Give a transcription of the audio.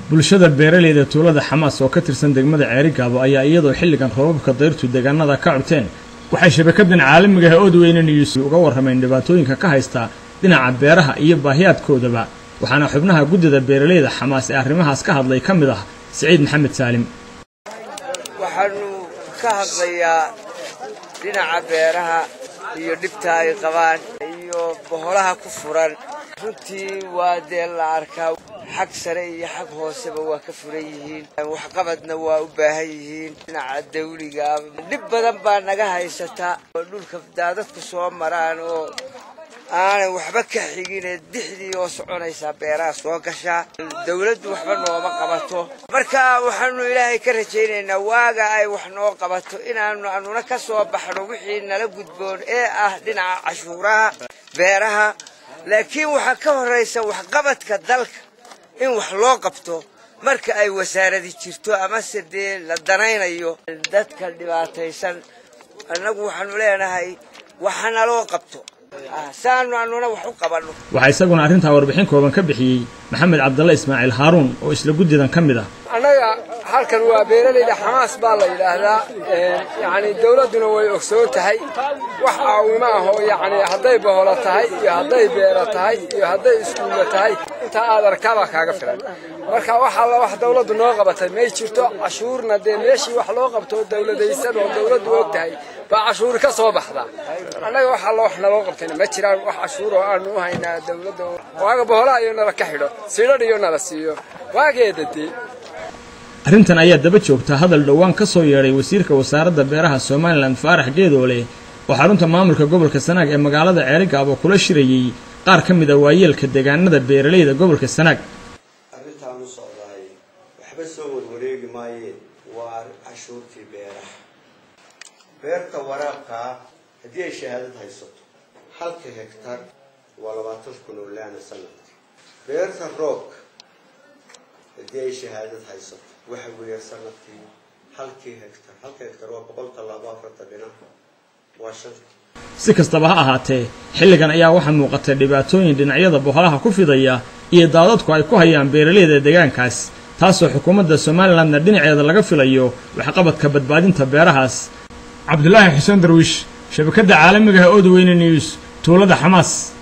bulshada beeraleyda tuulada xamaas oo ka tirsan degmada ceerigaabo ayaa iyadoo xilligan roobabka dayrtu deegaanada ka curteen waxay shabakadan caalamiga ah oodweyne news uga warrameen dhibaatooyinka ka haysta dhinaca beeraha iyo baahiyaadkoodaba waxaana xubnaha guddida beeraleyda xamaas ee arrimahaas ka hadlay ka mid ah siciid maxamed saalim waxaanu ka hadlayaa dhinaca beeraha iyo dhibta ay qabaan iyo boholaha ku furan runtii waa dee la arkaa xag sare iyo xag hooseba waa ka furan yihiin waxqabadna waa u baahan yihiin dhinaca dawliga dhib badan baa naga haysata oo dhulka daadadku soo maraan oo aanay waxba ka xigine dixdii oo soconaysaa beeraha soo gashaa dawladdu waxba nooma qabato marka waxaanu ilaahay ka rajaynaynaa waaga ay wax noo qabato inaanu anuna ka soo baxno wixii nala gudboon ee ah dhinaca cashuuraha beeraha laakiin waxaa ka horraysa waxqabadka dalka in wax loo qabto marka ay wasaaradi jirto amase dee la danaynayo dadka dhibaataysan annagu waxaanu leenahay waxanaloo qabto saanu anuna wax u qabanno waxaa isaguna arrintaa warbixin kooban ka bixiyey maxamed cabdalle ismaaciil haaruun oo isla guddidan ka mid ah annaga halkan waa beeralayda xamaas baa la yidhaahdaa yacni dawladduna way ogsoon tahay wax caawimo ah oo yacni hadday boholo tahay iyo hadday beero tahay iyo hadday iskuulla tahay intaa aad arkaabaa kaaga filan marka wax alla wax dawladdu noo qabatay may jirto cashuurna dee meeshii wax loo qabto dawladaysan oo dawladdu og tahay baa cashuuri ka soo baxdaa annaga wax alla wax naloo qabtayna ma jiraan wax cashuur oo aanu u haynaa dawladda waaga boholaha iyo nala ka xidho sidhadh iyo nala siiyo waageeda dee arrintan ayaa daba joogta hadal dhowaan ka soo yeedhay wasiirka wasaaradda beeraha somalilan faarax geedoole oo xarunta maamulka gobolka sanaag ee magaalada ceerigaabo kula shirayey qaar ka mid a waayeelka deegaanada beeraleyda gobolka sanaag arrintaan u socdaay waxba soo warwareegi maayeen waa cashuurtii beeraha beerta waraabkaa haddii ay shahaadad haysato halka hektar waa labaatan kun oo laana sanadka beerta roobka haddii ay shahaadad haysato waxa weeya sanadkii halkii hektar halka hektar waa boqol tallaabo afartan dhinac waa shan si kastaba ha ahaatee xilligan ayaa waxaa muuqatay dhibaatooyin dhinacyada boholaha ku fidaya iyo daadadku ay ku hayaan beeraleyda deegaankaas taasoo xukuumadda somalilanna dhinaceeda laga filayo waxqabadka badbaadinta beerahaas cabdulaahi xuseen darwiish shabakadda caalamiga ah oodweyne news tuulada xamaas